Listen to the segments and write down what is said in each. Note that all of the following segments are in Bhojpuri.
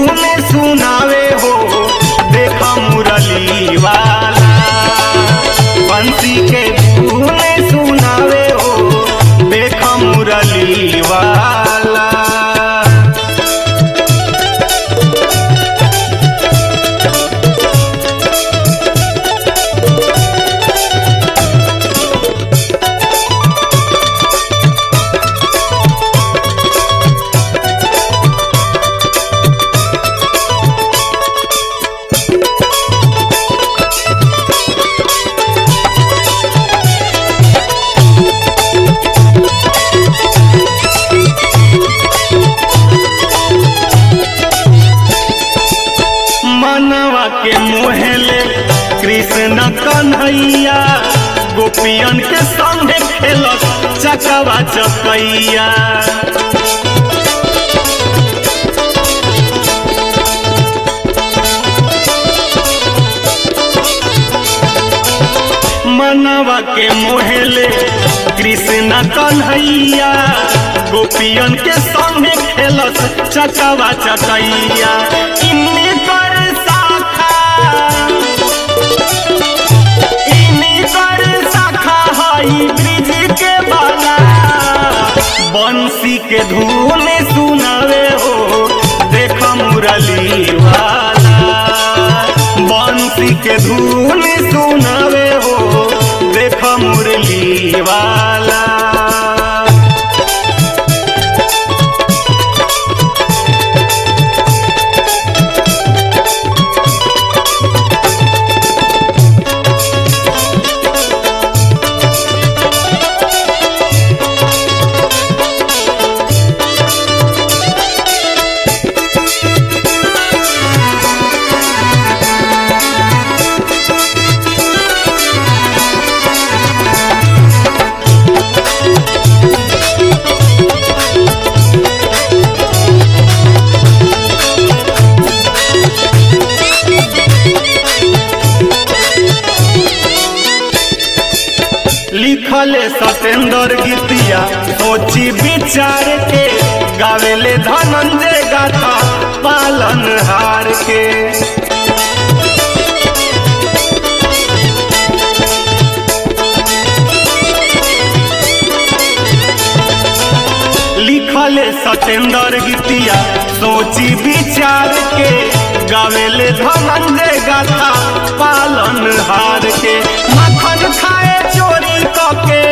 धूम सुनावे हो देख मुरली वाला बंसी के धूम सुनावे हो देख मुरली वाला मनवा के मोहले कृष्ण कन्हैया गोपियन के संगे खेलत चकवा चकैया मनवा के मोहले कृष्ण कन्हैया गोपियन के संगे खेलत चकवा चकैया इन्नी कर शाखा इन्नी कर शाखा हई ब्रिज के बाला बंसी के धुन सुनावे हो देख मुरली वाला बंसी के धुन सुनावे हो देख मुरली वाला लिखले सतेंद्र गीतिया सोची विचार के गावेले धनंजय गाथा पालन हार के लिखले सतेंद्र गीतिया सोची विचार के गावेले धनंजय गाथा पालन हार के मखन खाए चोरी कके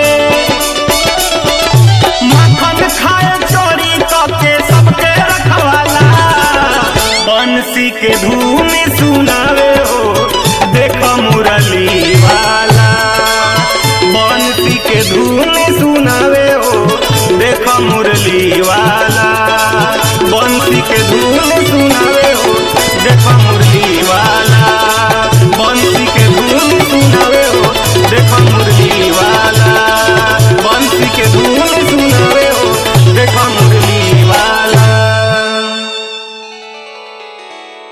मखन खाए चोरी कके सबके रखवाला बंसी के धूम सुनावे हो देख मुरली वाला बंसी के धूम सुनावे हो देख मुरली वाला बंसी के धूम सुनावे हो देख मुरली वाला बंसी के धूम सुनावे हो देख मुरली वाला बंसी के धूम